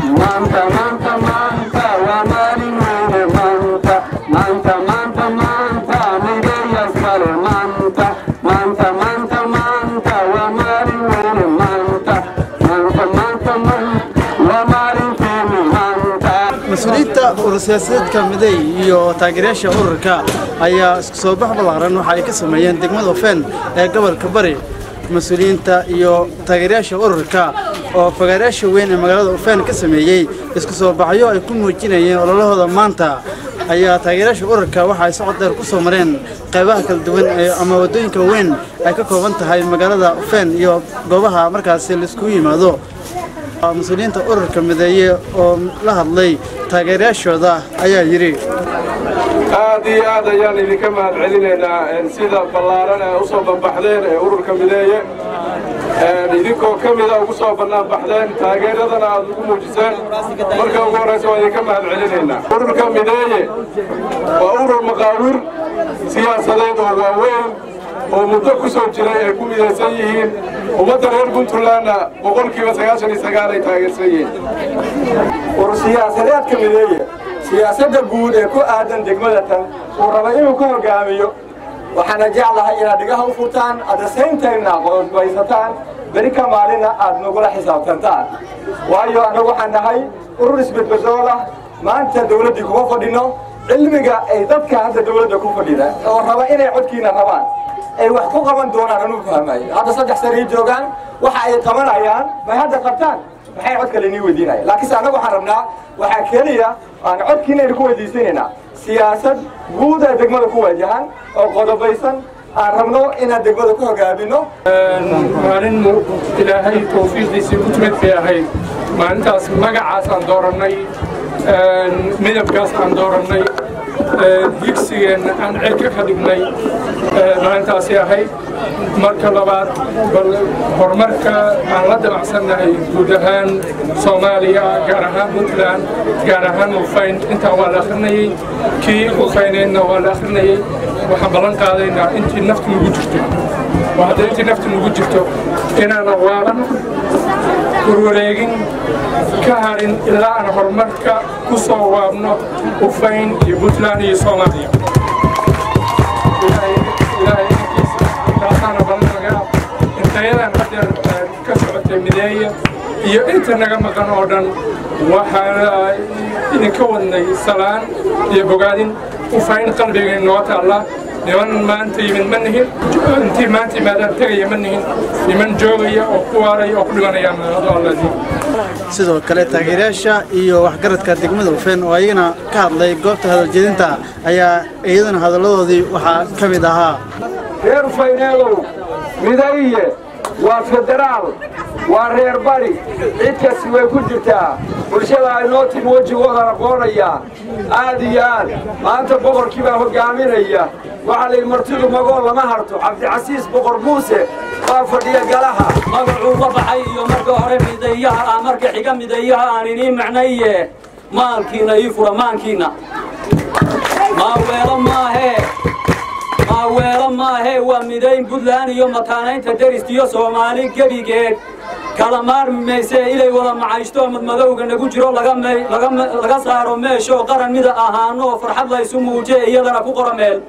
maanta maanta maanta waa maalin weyne maanta maanta maanta maanta mideeyas kale maanta maanta maanta maanta waa maalin weyne maanta maanta maanta maanta waa maalinteeni maanta mas-uuliyiinta urur siyaasadeedka miday iyo taageerayaasha ururka ayaa isku soo bax ballaaran waxa ay ka sameeyeen degmada ofeen ee gobolka bari mas-uuliyiinta iyo taageerayaasha ururka oo fagaarayaasha weyn ee magaalada ofeen ka sameeyey isku soo baxyo ay ku muujinayeen ololahooda maanta ayaa taageerayaasha ururka waxa ay socod dheer ku soo mareen qaybaha kala duwan ee ama waddooyinka weyn ay ka kooban tahay magaalada ofeen iyo goobaha markaasi laiskugu yimaado mas-uuliyiinta ururka mideeye oo la hadlay taageerayaashooda ayaa yidhi aad iyo aad ayaan idinka mahad celinaynaa sida ballaaran ee u soo banbaxdeen ee ururka mideeye idinkoo ka mida ugu soo bannaan baxdeen taageeradana aad ugu muujiseen marka ugu horraysa waan idinka mahad celinaynaa ururka mideeye waa urur maqaawir siyaasadeed oo waaweyn oo muddo ku soo jiray ay ku midaysan yihiin ummadda reer puntlandna boqolkiiba sagaashan iyo sagaal ay taageersan yihiin urur siyaasadeedka mideeye siyaasadda guud ee ku aadan degmada tan uu raba inuu ku hogaamiyo waxaana jeclahay inaad dhigaha u furtaan addasayntaynna qodbaysataan beri ka maalina aad nagula xisaabtantaan waayo annagu waxaan nahay urur isbedbedool ah maanta dawladdii kuma fadhino cilmiga ay dadka hadda dawladda ku fadhida oo raba inay codkiina rabaan ay wax ku qaban doonaan anuu fahmayo hadda saddex sanay joogaan waxa ay qabanayaan may hadda qabtaan maxay cod kale inii weydiinaya laakiinse annagu waxaan rabnaa waxaa keliya aan codkiinaynu ku weydiisanaynaa siyaasad guud ee degmada ku wajahan oo qodobaysan aan rabno inaan degmada ku hogaamino maalin ilaahay tawfiiqdiisii ku timid bay ahayd maalintaas magacaas aan doorannay midabkaas aan doorannay digsigeenna aan cerka ka dhignay maalintaasi ahayd marka labaad bal horumarka aan la damacsannahay guud ahaan soomaaliya gaar ahaan puntland gaar ahaan ufayn intaa waa la akhrinayey kii ufayneedna waa la akhrinayey waxaan ballan qaadaynaa intii naftu nugu jirto waa hadda intii naftu nugu jirto inaana waalan warwareegin ka harin ilaa aan horumarka ku soo waabno ufayn iyo puntland iyo soomaaliya taasaana balanaga intayadan haddeer ka socotay mideeya iyo inta naga maqan oo dhan waxaan idinka wadnay salaan iyo bogaadin ufayn qalbigay noo taalla niman maanta yimid ma nihin intii maanta yimaadaan tegaya ma nihin niman joogaya oo ku waaraya oo ku dhimanayaan alladii sidoo kale taageerayaasha iyo waxgaradka degmada ufeen oo ayagana ka hadlay goobta hadaljedinta ayaa iyadana hadalladoodii waxaa ka mid ahaa reer ufayneedow midaye waa federaal waa reer bari cid kasti way ku jirtaa bulshada aynoo timi wejigoodana qoonaya aad iyo aad maanta boqorkii baa hogaaminaya waxaa layidhi martidu magool lama harto cabdicasiis boqor muuse waa fadhiya galaha magacuu ka baxay iyo marka hore midayaha ah marka xiga midayaha aan inii macnaye maalkiina ii fura maankiina maaweelo maahee maaweelo maahee waa midayn puntland iyo mataanaynta deristiyo soomaali gebigeed kala maarmi maysee ilay wada macayshto madmadowga nagu jiro laga saaro meeshoo qaran mida ahaanoo farxad laysu muuje iyadana ku qora meel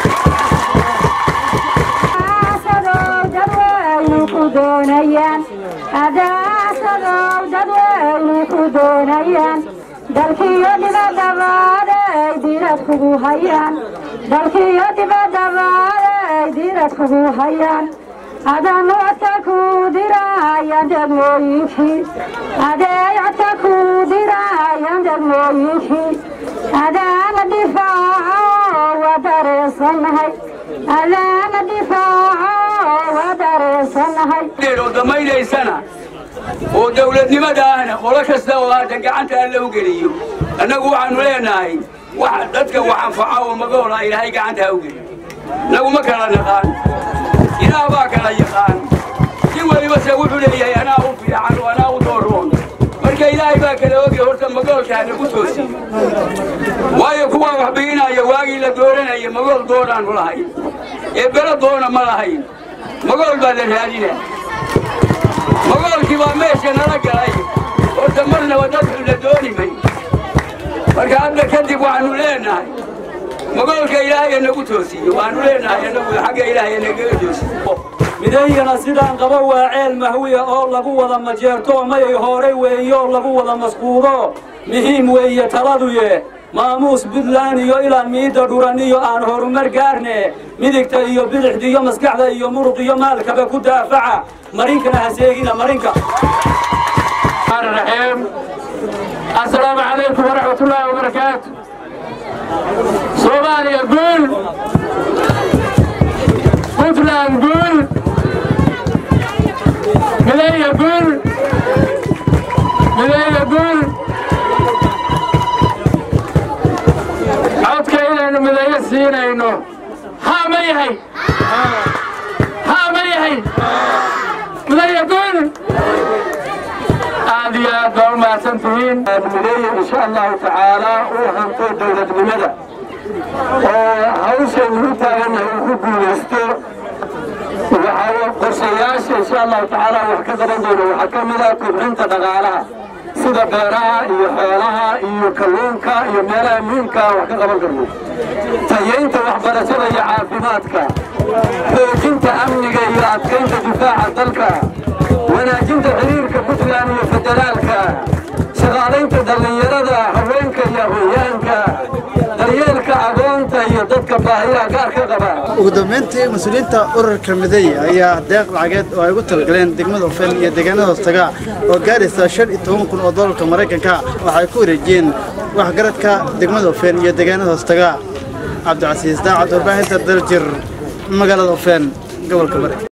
dalkiyo dibadabaaday diirad kugu hayaan dalkiyo dibadabaaday diirad kugu hayaan adaan codka ku dirayaan degmooyinkii adeey codka ku dirayaan degmooyinkii adaana difaaco waa dareensanahay adaana difaaco waa dareensanahay damaydhaysana oo dawladnimada ahna qolo kasta oo hadda gacanta alla u geliyo annagu waxaannu leenahay wax dadka wax anfaca oo magoola ilaahay gacanta ha u geliyo innagu ma kala naqaan ilaah baa kala yaqaan si weliba se wuxuu leeyahay anaa u fiican oo anaa u dooroon marka ilaahay baa kala ogay horta magoolka ha nagu toosiyo waayo kuwaa wax biinaya waagii la dooranaya magool doonaannu lahayn ee belo doona ma lahayn magool baa la raadina magoolkii baa meesha nala galay horta marnaba dad xun la magoolka ilaahay nagu toosiyo waanu leenahay anagu xagga ilaahay nagaga toosiyo midaygana sidaan qaba waa ceel mahwiya oo lagu wada majeerto mayay horay weeyo lagu wada masquudo muhiim weeye taladuye maamuus buntland iyo ilaa miidda dhuran iyo aan horumar gaarne midigta iyo bidixda iyo maskaxda iyo muruq iyo maalkaba ku daafaca marinkana ha seegina marinka الرحيم السلام عليكم ورحمة الله وبركاته صومالي يقول بوتلاند يقول ملاي يقول ملاي يقول عودك إلى أنه ملاي سينينو ها ما يهي ها ما يهي ملاي يقول aad iyo aad baa u mahadsantihiin mideeye insha allahu tacaala uu hanto dowladnimada oo hawshan u taagannahay uu ku guulaysto waxaa qorshayaasha insha allahu tacaala wax ka qaban doono waxaa ka mid ah kobcinta dhaqaalaha sida beeraha iyo xoolaha iyo kalluunka iyo meelaha muhiimka wax ka qaban karno tayeynta waxbarashada iyo caafimaadka xoojinta amniga iyo adkaynta difaaca dalka wanaajinta xiriirka puntland iyo federaalka shaqaalaynta dhallinyarada haweenka iyo aqoonyahanka daryeelka agoonta iyo dadka baahiyaha gaarka qaba ugu dambeyntii mas-uuliyiinta ururka miday ayaa deeq lacageed oo ay ugu talagaleen degmada ofen iyo deegaanada hoostaga oo gaaraysa shan iyo toban kun oo doolarka maraykanka waxay ku wareejiyeen waxgaradka degmada ofen iyo deegaanada hoostaga cabdicasiis daacad warbaahinta daljir magaalada ofen gobolka bari